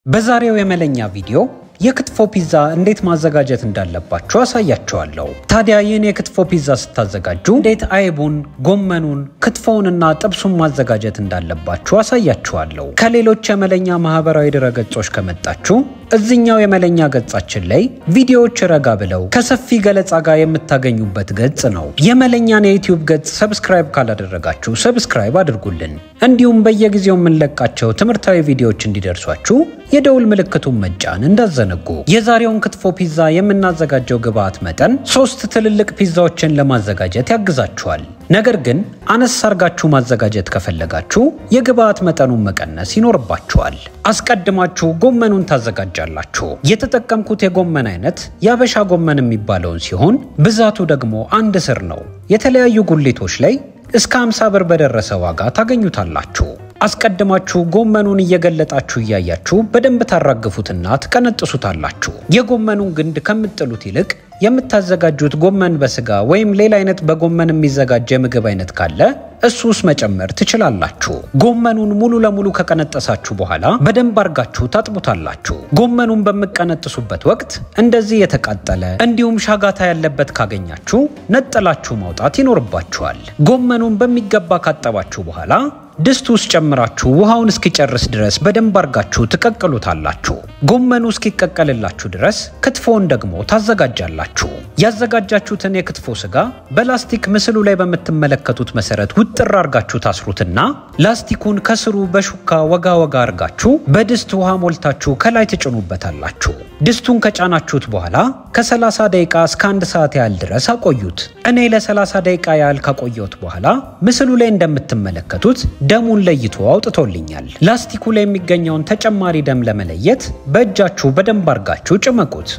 በዛሬው የመለኛ ቪዲዮ የክትፎ ፒዛ እንዴት ማዘጋጀት እንዳለባችሁ አሳያችኋለሁ። ታዲያ ይህን የክትፎ ፒዛ ስታዘጋጁ እንዴት አይቡን፣ ጎመኑን፣ ክትፎውንና ጥብሱን ማዘጋጀት እንዳለባችሁ አሳያችኋለሁ። ከሌሎች የመለኛ ማህበራዊ ድረገጾች ከመጣችሁ እዚኛው የመለኛ ገጻችን ላይ ቪዲዮዎች ረጋ ብለው ከሰፊ ገለጻ ጋር የምታገኙበት ገጽ ነው። የመለኛን የዩቲዩብ ገጽ ሰብስክራይብ ካላደረጋችሁ ሰብስክራይብ አድርጉልን። እንዲሁም በየጊዜው የምንለቃቸው ትምህርታዊ ቪዲዮዎች እንዲደርሷችሁ የደውል ምልክቱን መጫን እንዳዘነጉ። የዛሬውን ክትፎ ፒዛ የምናዘጋጀው ግብአት መጠን ሶስት ትልልቅ ፒዛዎችን ለማዘጋጀት ያግዛችኋል። ነገር ግን አነስ አርጋችሁ ማዘጋጀት ከፈለጋችሁ የግብአት መጠኑን መቀነስ ይኖርባችኋል። አስቀድማችሁ ጎመኑን ታዘጋጃላችሁ። የተጠቀምኩት የጎመን አይነት የአበሻ ጎመን የሚባለውን ሲሆን ብዛቱ ደግሞ አንድ ስር ነው። የተለያዩ ጉሊቶች ላይ እስከ 50 ብር በደረሰ ዋጋ ታገኙታላችሁ። አስቀድማችሁ ጎመኑን እየገለጣችሁ እያያችሁ በደንብ ታራግፉትና ትቀነጥሱታላችሁ። የጎመኑን ግንድ ከምጥሉት ይልቅ የምታዘጋጁት ጎመን በስጋ ወይም ሌላ አይነት በጎመን የሚዘጋጅ የምግብ አይነት ካለ እሱ ውስጥ መጨመር ትችላላችሁ። ጎመኑን ሙሉ ለሙሉ ከቀነጠሳችሁ በኋላ በደንብ አርጋችሁ ታጥቡታላችሁ። ጎመኑን በምቀነጥሱበት ወቅት እንደዚህ የተቃጠለ እንዲሁም ሻጋታ ያለበት ካገኛችሁ ነጠላችሁ ማውጣት ይኖርባችኋል። ጎመኑን በሚገባ ካጠባችሁ በኋላ ድስት ውስጥ ጨምራችሁ ውሃውን እስኪጨርስ ድረስ በደንብ አርጋችሁ ትቀቅሉታላችሁ። ጎመኑ እስኪቀቀልላችሁ ድረስ ክትፎውን ደግሞ ታዘጋጃላችሁ። ያዘጋጃችሁትን የክትፎ ስጋ በላስቲክ ምስሉ ላይ በምትመለከቱት መሰረት ውጥር አርጋችሁ ታስሩትና ላስቲኩን ከስሩ በሹካ ወጋ ወጋ አርጋችሁ በድስት ውሃ ሞልታችሁ ከላይ ትጭኑበታላችሁ። ድስቱን ከጫናችሁት በኋላ ከ30 ደቂቃ እስከ አንድ ሰዓት ያህል ድረስ አቆዩት። እኔ ለ30 ደቂቃ ያህል ካቆየሁት በኋላ ምስሉ ላይ እንደምትመለከቱት ደሙን ለይቶ አውጥቶልኛል። ላስቲኩ ላይ የሚገኘውን ተጨማሪ ደም ለመለየት በእጃችሁ በደንብ አርጋችሁ ጭመቁት።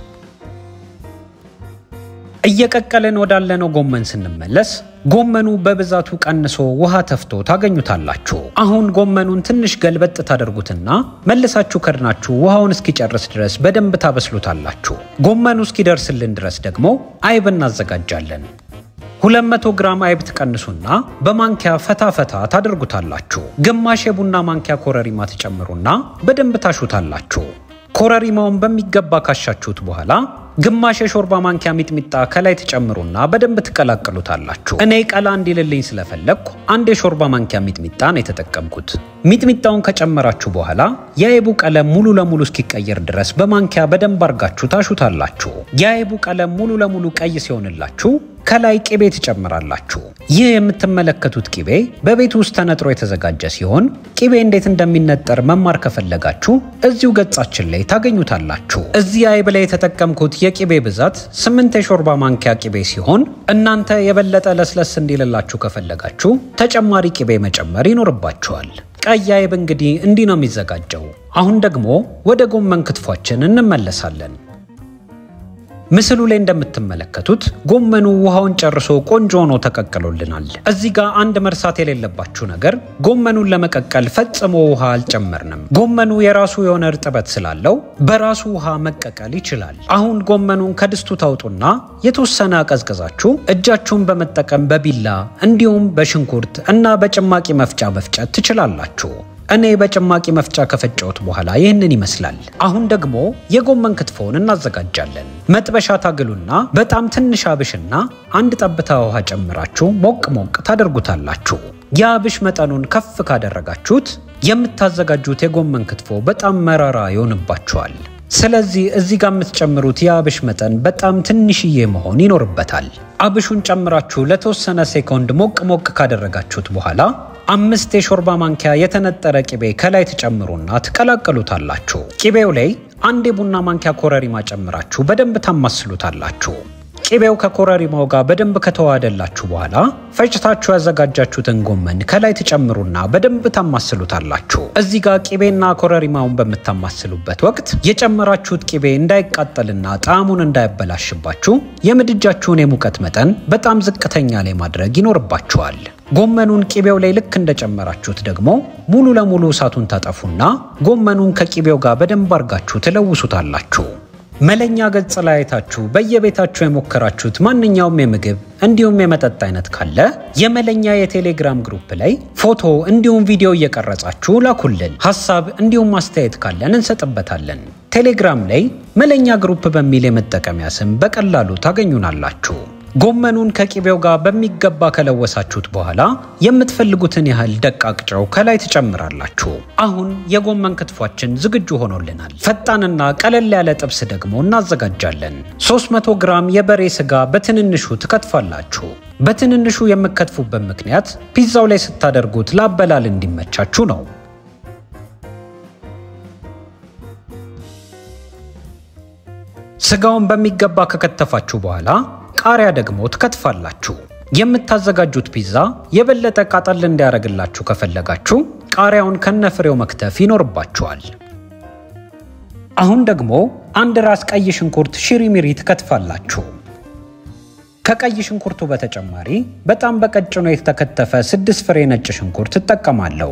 እየቀቀልን ወዳለነው ጎመን ስንመለስ ጎመኑ በብዛቱ ቀንሶ ውሃ ተፍቶ ታገኙታላችሁ። አሁን ጎመኑን ትንሽ ገልበጥ ታደርጉትና መልሳችሁ ከድናችሁ ውሃውን እስኪጨርስ ድረስ በደንብ ታበስሉታላችሁ። ጎመኑ እስኪደርስልን ድረስ ደግሞ አይብ እናዘጋጃለን። 200 ግራም አይብ ትቀንሱና በማንኪያ ፈታ ፈታ ታደርጉታላችሁ። ግማሽ የቡና ማንኪያ ኮረሪማ ትጨምሩና በደንብ ታሹታላችሁ። ኮረሪማውን በሚገባ ካሻችሁት በኋላ ግማሽ የሾርባ ማንኪያ ሚጥሚጣ ከላይ ትጨምሩና በደንብ ትቀላቅሉታላችሁ። እኔ ቀላ እንዲልልኝ ስለፈለግኩ አንድ የሾርባ ማንኪያ ሚጥሚጣ ነው የተጠቀምኩት። ሚጥሚጣውን ከጨመራችሁ በኋላ የአይቡ ቀለም ሙሉ ለሙሉ እስኪቀየር ድረስ በማንኪያ በደንብ አርጋችሁ ታሹታላችሁ። የአይቡ ቀለም ሙሉ ለሙሉ ቀይ ሲሆንላችሁ ከላይ ቅቤ ትጨምራላችሁ። ይህ የምትመለከቱት ቅቤ በቤት ውስጥ ተነጥሮ የተዘጋጀ ሲሆን ቅቤ እንዴት እንደሚነጠር መማር ከፈለጋችሁ እዚሁ ገጻችን ላይ ታገኙታላችሁ። እዚህ አይብ ላይ የተጠቀምኩት የቅቤ ብዛት ስምንት የሾርባ ማንኪያ ቅቤ ሲሆን እናንተ የበለጠ ለስለስ እንዲልላችሁ ከፈለጋችሁ ተጨማሪ ቅቤ መጨመር ይኖርባችኋል። ቀይ አይብ እንግዲህ እንዲህ ነው የሚዘጋጀው። አሁን ደግሞ ወደ ጎመን ክትፏችን እንመለሳለን። ምስሉ ላይ እንደምትመለከቱት ጎመኑ ውሃውን ጨርሶ ቆንጆ ሆኖ ተቀቅሎልናል። እዚህ ጋር አንድ መርሳት የሌለባችሁ ነገር ጎመኑን ለመቀቀል ፈጽሞ ውሃ አልጨመርንም። ጎመኑ የራሱ የሆነ እርጥበት ስላለው በራሱ ውሃ መቀቀል ይችላል። አሁን ጎመኑን ከድስቱ ታውጡና የተወሰነ አቀዝቅዛችሁ እጃችሁን በመጠቀም በቢላ እንዲሁም በሽንኩርት እና በጭማቂ መፍጫ መፍጨት ትችላላችሁ። እኔ በጭማቂ መፍጫ ከፈጨሁት በኋላ ይህንን ይመስላል። አሁን ደግሞ የጎመን ክትፎውን እናዘጋጃለን። መጥበሻ ታግሉና በጣም ትንሽ አብሽና አንድ ጠብታ ውሃ ጨምራችሁ ሞቅ ሞቅ ታደርጉታላችሁ። የአብሽ መጠኑን ከፍ ካደረጋችሁት የምታዘጋጁት የጎመን ክትፎ በጣም መራራ ይሆንባችኋል። ስለዚህ እዚህ ጋር የምትጨምሩት የአብሽ መጠን በጣም ትንሽዬ መሆን ይኖርበታል። አብሹን ጨምራችሁ ለተወሰነ ሴኮንድ ሞቅ ሞቅ ካደረጋችሁት በኋላ አምስት የሾርባ ማንኪያ የተነጠረ ቅቤ ከላይ ትጨምሩና ትቀላቀሉታላችሁ። ቅቤው ላይ አንድ የቡና ማንኪያ ኮረሪማ ጨምራችሁ በደንብ ታማስሉታላችሁ። ቅቤው ከኮረሪማው ጋር በደንብ ከተዋሃደላችሁ በኋላ ፈጭታችሁ ያዘጋጃችሁትን ጎመን ከላይ ትጨምሩና በደንብ ታማስሉታላችሁ። እዚህ ጋር ቅቤና ኮረሪማውን በምታማስሉበት ወቅት የጨመራችሁት ቅቤ እንዳይቃጠልና ጣዕሙን እንዳያበላሽባችሁ የምድጃችሁን የሙቀት መጠን በጣም ዝቅተኛ ላይ ማድረግ ይኖርባችኋል። ጎመኑን ቅቤው ላይ ልክ እንደጨመራችሁት ደግሞ ሙሉ ለሙሉ እሳቱን ታጠፉና ጎመኑን ከቅቤው ጋር በደንብ አርጋችሁ ትለውሱታላችሁ። መለኛ ገጽ ላይ አይታችሁ በየቤታችሁ የሞከራችሁት ማንኛውም የምግብ እንዲሁም የመጠጥ አይነት ካለ የመለኛ የቴሌግራም ግሩፕ ላይ ፎቶ እንዲሁም ቪዲዮ እየቀረጻችሁ ላኩልን። ሀሳብ እንዲሁም አስተያየት ካለን እንሰጥበታለን። ቴሌግራም ላይ መለኛ ግሩፕ በሚል የመጠቀሚያ ስም በቀላሉ ታገኙናላችሁ። ጎመኑን ከቂቤው ጋር በሚገባ ከለወሳችሁት በኋላ የምትፈልጉትን ያህል ደቃቅ ጨው ከላይ ትጨምራላችሁ። አሁን የጎመን ክትፏችን ዝግጁ ሆኖልናል። ፈጣንና ቀለል ያለ ጥብስ ደግሞ እናዘጋጃለን። 300 ግራም የበሬ ስጋ በትንንሹ ትከትፋላችሁ። በትንንሹ የምከትፉበት ምክንያት ፒዛው ላይ ስታደርጉት ለአበላል እንዲመቻችሁ ነው። ስጋውን በሚገባ ከከተፋችሁ በኋላ ቃሪያ ደግሞ ትከትፋላችሁ። የምታዘጋጁት ፒዛ የበለጠ ቃጠል እንዲያደርግላችሁ ከፈለጋችሁ ቃሪያውን ከነፍሬው መክተፍ ይኖርባችኋል። አሁን ደግሞ አንድ ራስ ቀይ ሽንኩርት ሽሪሚሪ ትከትፋላችሁ። ከቀይ ሽንኩርቱ በተጨማሪ በጣም በቀጭኑ የተከተፈ ስድስት ፍሬ ነጭ ሽንኩርት እጠቀማለሁ።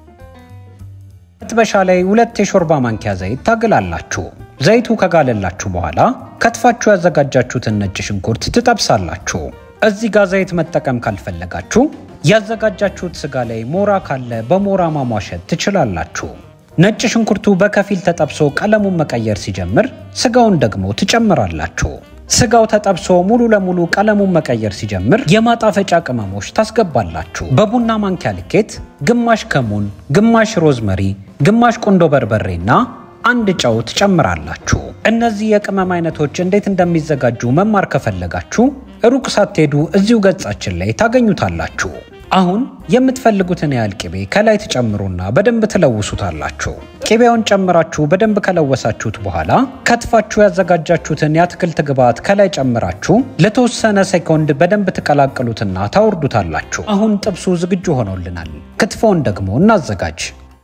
መጥበሻ ላይ ሁለት የሾርባ ማንኪያ ዘይት ታግላላችሁ። ዘይቱ ከጋለላችሁ በኋላ ከትፋችሁ ያዘጋጃችሁትን ነጭ ሽንኩርት ትጠብሳላችሁ። እዚህ ጋር ዘይት መጠቀም ካልፈለጋችሁ ያዘጋጃችሁት ስጋ ላይ ሞራ ካለ በሞራ ማሟሸት ትችላላችሁ። ነጭ ሽንኩርቱ በከፊል ተጠብሶ ቀለሙን መቀየር ሲጀምር ስጋውን ደግሞ ትጨምራላችሁ። ስጋው ተጠብሶ ሙሉ ለሙሉ ቀለሙን መቀየር ሲጀምር የማጣፈጫ ቅመሞች ታስገባላችሁ። በቡና ማንኪያ ልኬት ግማሽ ከሙን፣ ግማሽ ሮዝመሪ፣ ግማሽ ቁንዶ በርበሬና አንድ ጨው ትጨምራላችሁ። እነዚህ የቅመም አይነቶች እንዴት እንደሚዘጋጁ መማር ከፈለጋችሁ ሩቅ ሳትሄዱ እዚሁ ገጻችን ላይ ታገኙታላችሁ። አሁን የምትፈልጉትን ያህል ቅቤ ከላይ ትጨምሩና በደንብ ትለውሱታላችሁ። ቅቤውን ጨምራችሁ በደንብ ከለወሳችሁት በኋላ ከትፋችሁ ያዘጋጃችሁትን የአትክልት ግብዓት ከላይ ጨምራችሁ ለተወሰነ ሴኮንድ በደንብ ትቀላቅሉትና ታወርዱታላችሁ። አሁን ጥብሱ ዝግጁ ሆኖልናል። ክትፎውን ደግሞ እናዘጋጅ።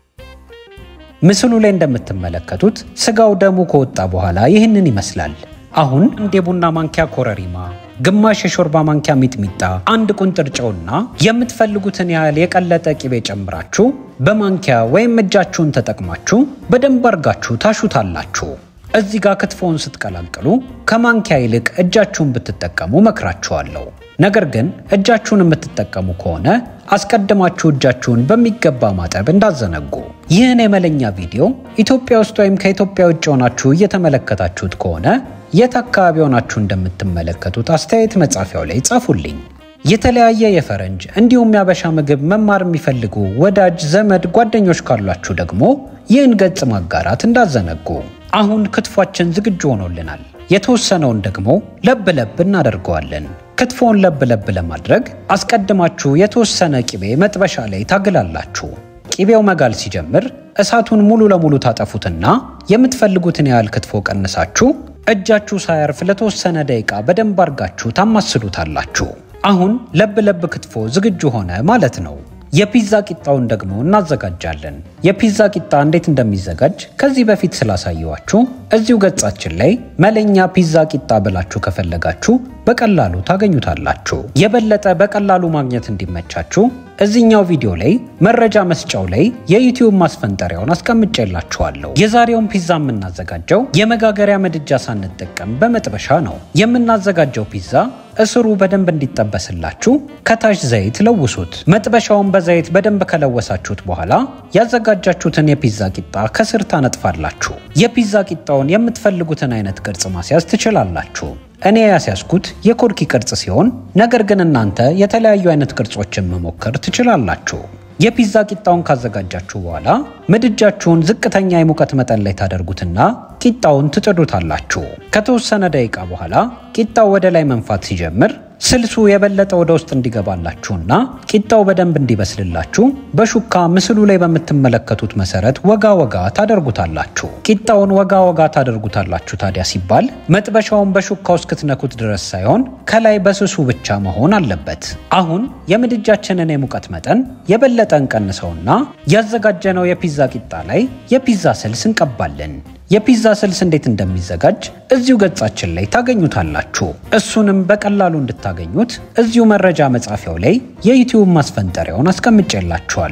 ምስሉ ላይ እንደምትመለከቱት ስጋው ደሙ ከወጣ በኋላ ይህንን ይመስላል። አሁን አንድ የቡና ማንኪያ ኮረሪማ፣ ግማሽ የሾርባ ማንኪያ ሚጥሚጣ፣ አንድ ቁንጥር ጨውና የምትፈልጉትን ያህል የቀለጠ ቂቤ ጨምራችሁ በማንኪያ ወይም እጃችሁን ተጠቅማችሁ በደንብ አርጋችሁ ታሹታላችሁ። እዚህ ጋር ክትፎውን ስትቀላቅሉ ከማንኪያ ይልቅ እጃችሁን ብትጠቀሙ መክራችኋለሁ። ነገር ግን እጃችሁን የምትጠቀሙ ከሆነ አስቀድማችሁ እጃችሁን በሚገባ ማጠብ እንዳዘነጉ። ይህን የመለኛ ቪዲዮ ኢትዮጵያ ውስጥ ወይም ከኢትዮጵያ ውጭ ሆናችሁ እየተመለከታችሁት ከሆነ የት አካባቢ ሆናችሁ እንደምትመለከቱት አስተያየት መጻፊያው ላይ ጻፉልኝ። የተለያየ የፈረንጅ እንዲሁም ያበሻ ምግብ መማር የሚፈልጉ ወዳጅ ዘመድ፣ ጓደኞች ካሏችሁ ደግሞ ይህን ገጽ ማጋራት እንዳዘነጉ። አሁን ክትፏችን ዝግጁ ሆኖልናል። የተወሰነውን ደግሞ ለብ ለብ እናደርገዋለን። ክትፎውን ለብ ለብ ለማድረግ አስቀድማችሁ የተወሰነ ቂቤ መጥበሻ ላይ ታግላላችሁ። ቂቤው መጋል ሲጀምር እሳቱን ሙሉ ለሙሉ ታጠፉትና የምትፈልጉትን ያህል ክትፎ ቀንሳችሁ እጃችሁ ሳያርፍ ለተወሰነ ደቂቃ በደንብ አርጋችሁ ታማስሉታላችሁ። አሁን ለብ ለብ ክትፎ ዝግጁ ሆነ ማለት ነው። የፒዛ ቂጣውን ደግሞ እናዘጋጃለን። የፒዛ ቂጣ እንዴት እንደሚዘጋጅ ከዚህ በፊት ስላሳየዋችሁ እዚሁ ገጻችን ላይ መለኛ ፒዛ ቂጣ ብላችሁ ከፈለጋችሁ በቀላሉ ታገኙታላችሁ። የበለጠ በቀላሉ ማግኘት እንዲመቻችሁ እዚህኛው ቪዲዮ ላይ መረጃ መስጫው ላይ የዩቲዩብ ማስፈንጠሪያውን አስቀምጬላችኋለሁ። የዛሬውን ፒዛ የምናዘጋጀው የመጋገሪያ ምድጃ ሳንጠቀም በመጥበሻ ነው። የምናዘጋጀው ፒዛ እስሩ በደንብ እንዲጠበስላችሁ ከታች ዘይት ለውሱት። መጥበሻውን በዘይት በደንብ ከለወሳችሁት በኋላ ያዘጋጃችሁትን የፒዛ ቂጣ ከስር ታነጥፋላችሁ። የፒዛ ቂጣውን የምትፈልጉትን አይነት ቅርጽ ማስያዝ ትችላላችሁ። እኔ ያስያዝኩት የኮርኪ ቅርጽ ሲሆን ነገር ግን እናንተ የተለያዩ አይነት ቅርጾችን መሞከር ትችላላችሁ። የፒዛ ቂጣውን ካዘጋጃችሁ በኋላ ምድጃችሁን ዝቅተኛ የሙቀት መጠን ላይ ታደርጉትና ቂጣውን ትጥዱታላችሁ። ከተወሰነ ደቂቃ በኋላ ቂጣው ወደ ላይ መንፋት ሲጀምር ስልሱ የበለጠ ወደ ውስጥ እንዲገባላችሁና ቂጣው በደንብ እንዲበስልላችሁ በሹካ ምስሉ ላይ በምትመለከቱት መሰረት ወጋ ወጋ ታደርጉታላችሁ። ቂጣውን ወጋ ወጋ ታደርጉታላችሁ ታዲያ ሲባል መጥበሻውን በሹካው እስክትነኩት ድረስ ሳይሆን ከላይ በስሱ ብቻ መሆን አለበት። አሁን የምድጃችንን የሙቀት መጠን የበለጠ እንቀንሰውና ያዘጋጀነው የፒዛ ቂጣ ላይ የፒዛ ስልስ እንቀባለን። የፒዛ ስልስ እንዴት እንደሚዘጋጅ እዚሁ ገጻችን ላይ ታገኙታላችሁ። እሱንም በቀላሉ እንድታገኙት እዚሁ መረጃ መጻፊያው ላይ የዩቲዩብ ማስፈንጠሪያውን አስቀምጬላችኋለሁ።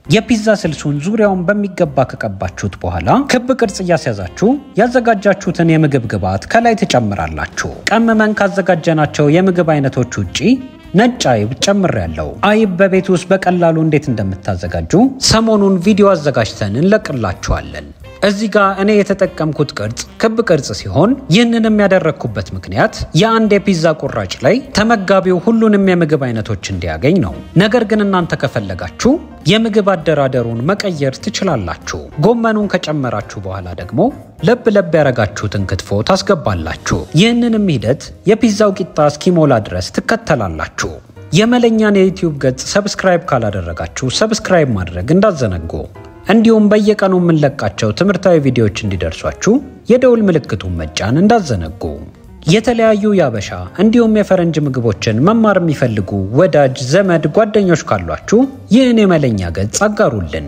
የፒዛ ስልሱን ዙሪያውን በሚገባ ከቀባችሁት በኋላ ክብ ቅርጽ እያስያዛችሁ ያዘጋጃችሁትን የምግብ ግብዓት ከላይ ትጨምራላችሁ። ቀምመን ካዘጋጀናቸው የምግብ አይነቶች ውጪ ነጭ አይብ ጨምሬያለሁ። አይብ በቤት ውስጥ በቀላሉ እንዴት እንደምታዘጋጁ ሰሞኑን ቪዲዮ አዘጋጅተን እንለቅላችኋለን። እዚህ ጋር እኔ የተጠቀምኩት ቅርጽ ክብ ቅርጽ ሲሆን ይህንንም ያደረግኩበት ምክንያት የአንድ የፒዛ ቁራጭ ላይ ተመጋቢው ሁሉንም የምግብ አይነቶች እንዲያገኝ ነው። ነገር ግን እናንተ ከፈለጋችሁ የምግብ አደራደሩን መቀየር ትችላላችሁ። ጎመኑን ከጨመራችሁ በኋላ ደግሞ ለብ ለብ ያረጋችሁትን ክትፎ ታስገባላችሁ። ይህንንም ሂደት የፒዛው ቂጣ እስኪሞላ ድረስ ትከተላላችሁ። የመለኛን የዩቲዩብ ገጽ ሰብስክራይብ ካላደረጋችሁ ሰብስክራይብ ማድረግ እንዳዘነጉ እንዲሁም በየቀኑ የምንለቃቸው ትምህርታዊ ቪዲዮዎች እንዲደርሷችሁ የደውል ምልክቱን መጫን እንዳዘነጉ። የተለያዩ የአበሻ እንዲሁም የፈረንጅ ምግቦችን መማር የሚፈልጉ ወዳጅ ዘመድ፣ ጓደኞች ካሏችሁ ይህን የመለኛ ገጽ አጋሩልን።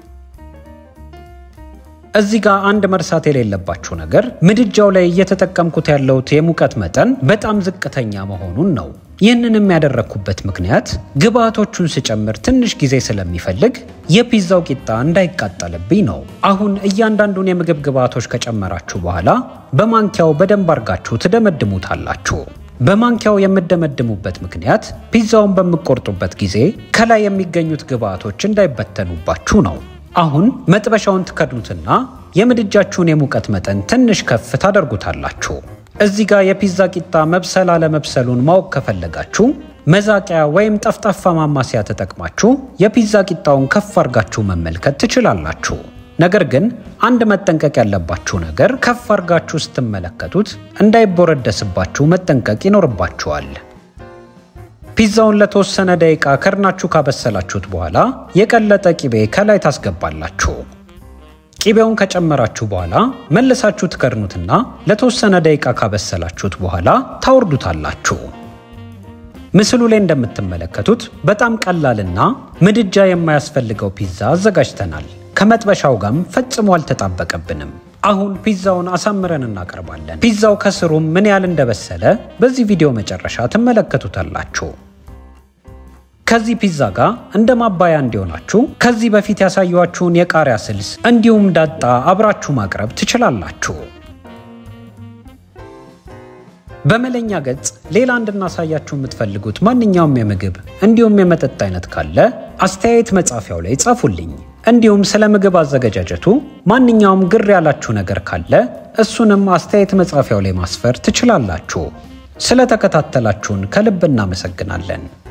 እዚህ ጋር አንድ መርሳት የሌለባችሁ ነገር ምድጃው ላይ እየተጠቀምኩት ያለሁት የሙቀት መጠን በጣም ዝቅተኛ መሆኑን ነው። ይህንንም ያደረግኩበት ምክንያት ግብአቶቹን ስጨምር ትንሽ ጊዜ ስለሚፈልግ የፒዛው ቂጣ እንዳይቃጠልብኝ ነው። አሁን እያንዳንዱን የምግብ ግብአቶች ከጨመራችሁ በኋላ በማንኪያው በደንብ አርጋችሁ ትደመድሙታላችሁ። በማንኪያው የምደመድሙበት ምክንያት ፒዛውን በምቆርጡበት ጊዜ ከላይ የሚገኙት ግብአቶች እንዳይበተኑባችሁ ነው። አሁን መጥበሻውን ትከድኑትና የምድጃችሁን የሙቀት መጠን ትንሽ ከፍ ታደርጉታላችሁ። እዚህ ጋር የፒዛ ቂጣ መብሰል አለመብሰሉን ማወቅ ከፈለጋችሁ መዛቂያ ወይም ጠፍጣፋ ማማሲያ ተጠቅማችሁ የፒዛ ቂጣውን ከፍ አርጋችሁ መመልከት ትችላላችሁ። ነገር ግን አንድ መጠንቀቅ ያለባችሁ ነገር ከፍ አርጋችሁ ስትመለከቱት እንዳይቦረደስባችሁ መጠንቀቅ ይኖርባችኋል። ፒዛውን ለተወሰነ ደቂቃ ከድናችሁ ካበሰላችሁት በኋላ የቀለጠ ቂቤ ከላይ ታስገባላችሁ። ቂቤውን ከጨመራችሁ በኋላ መልሳችሁ ትከድኑትና ለተወሰነ ደቂቃ ካበሰላችሁት በኋላ ታወርዱታላችሁ። ምስሉ ላይ እንደምትመለከቱት በጣም ቀላልና ምድጃ የማያስፈልገው ፒዛ አዘጋጅተናል። ከመጥበሻው ጋርም ፈጽሞ አልተጣበቀብንም። አሁን ፒዛውን አሳምረን እናቀርባለን። ፒዛው ከስሩም ምን ያህል እንደበሰለ በዚህ ቪዲዮ መጨረሻ ትመለከቱታላችሁ። ከዚህ ፒዛ ጋር እንደ ማባያ እንዲሆናችሁ ከዚህ በፊት ያሳየኋችሁን የቃሪያ ስልስ እንዲሁም ዳጣ አብራችሁ ማቅረብ ትችላላችሁ። በመለኛ ገጽ ሌላ እንድናሳያችሁ የምትፈልጉት ማንኛውም የምግብ እንዲሁም የመጠጥ አይነት ካለ አስተያየት መጻፊያው ላይ ጻፉልኝ። እንዲሁም ስለ ምግብ አዘገጃጀቱ ማንኛውም ግር ያላችሁ ነገር ካለ እሱንም አስተያየት መጻፊያው ላይ ማስፈር ትችላላችሁ። ስለተከታተላችሁን ከልብ እናመሰግናለን።